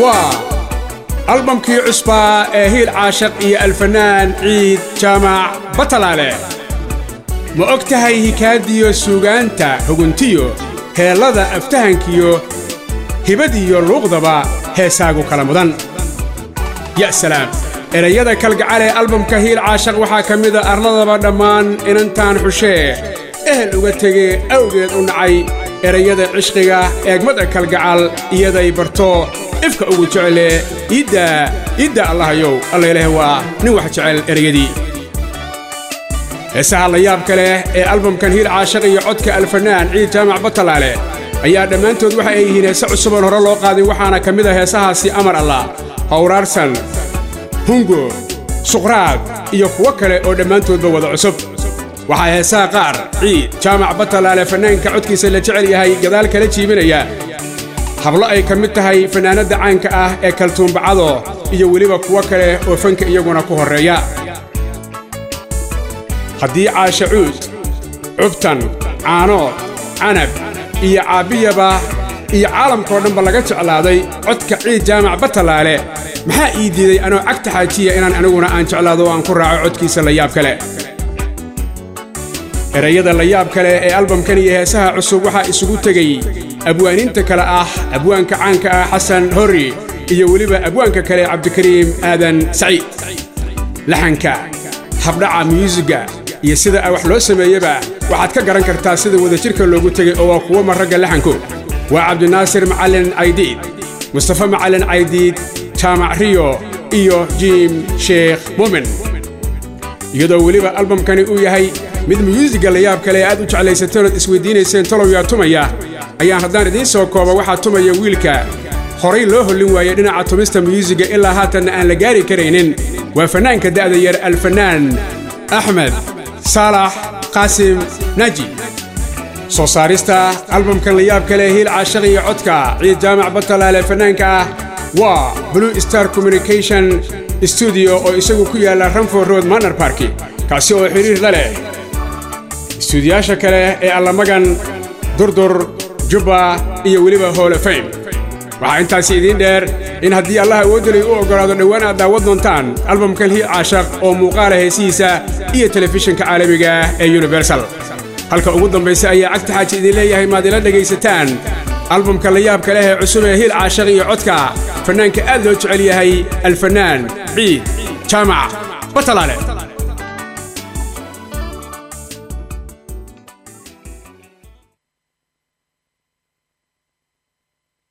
waa albamkii cusbaa ee hiil caashaq iyo alfanaan ciid jaamac batalaale ma og tahay hikaadiyo suugaanta huguntiyo heellada aftahankiyo hibadiyo luuqdaba heesaagu kala mudan ya salaam erayada kalgacalee albamka hiil caashaq waxaa ka mida arladaba dhammaan inantaan xushee ehel uga tegee awgeed u nacay erayada cishqiga eegmada kalgacal iyaday barto ifka ugu jecele iiddaa iiddaa allahayow allayleh waa nin wax jecel erayadii heesaha la yaabka leh ee albamkan hiil caashaq iyo codka alfanaan ciid jaamac batalaale ayaa dhammaantood waxa ay yihiin heese cusuboon hore loo qaadin waxaana ka mid a heesahaasi amar allah hawraarsan hungo suqraad iyo kuwo kale oo dhammaantoodba wada cusub waxaa heesaha qaar ciid jaamac batalaale fannaanka codkiisa la jecel yahay gadaal kala jiibinaya hablo ay ka mid tahay fannaanadda caanka ah ee kaltuumbacado iyo weliba kuwo kale oo fanka iyaguna ku horreeya haddii caasha cuud cubtan caanood canab iyo caabbiyaba iyo caalamkao dhanba laga jeclaaday codka ciid jaamac batalaale maxaa ii diiday anoo cagta xaajiya inaan aniguna aan jeclaado oo aan ku raaco codkiisa la yaab kale erayada la yaab kale ee albamkan iyo heesaha cusub waxaa isugu tegey abwaaniinta kale ah abwaanka caanka ah xasan horri iyo weliba abwaanka kale cabdikariim aadan saciid laxanka habdhaca myuusigga iyo sida wax loo sameeyeba waxaad ka garan kartaa sida wadajirka loogu tegey oo waa kuwo marragga laxanku waa cabdinaasir macallin caydiid mustafa macallin caydiid jaamac riyo iyo jiim sheekh muumin iyadoo weliba albamkani uu yahay mid myuusigga la yaab kale ee aad u jeclaysateen ood isweydiinayseen talow yaa tumaya ayaan haddaan idiin soo kooba waxaa tumaya wiilka horay loo hollin waayey dhinaca tumista myuusigga ilaa haatanna aan la gaari karaynin waa fannaanka da'da yar alfanaan axmed saalax qaasim naaji soo saarista albamkan la yaab kale hiil caashaq iyo codka ciid jaamac batalaale fannaanka ah waa blue star communication stuudiyo oo isagu ku yaalla ranford road manor barki kaasi oo xidhiir la leh istuudiyaasha kale ee allamagan durdur jubba iyo weliba hoolofame waxaa intaasi idiin dheer in haddii allah awoodalay u oggolaado dhowaan aad daawad doontaan albamkan hiil caashaq oo muuqaala heesihiisa iyo telefishinka caalamiga ee universal halka ugu dambaysa ayaa cagta xaaji idin leeyahay maad ila dhegaysataan albamka la yaabka leh ee cusub ee hiil caashaq iyo codka fannaanka aad loo jecel yahay alfanaan ciid jaamac batalaale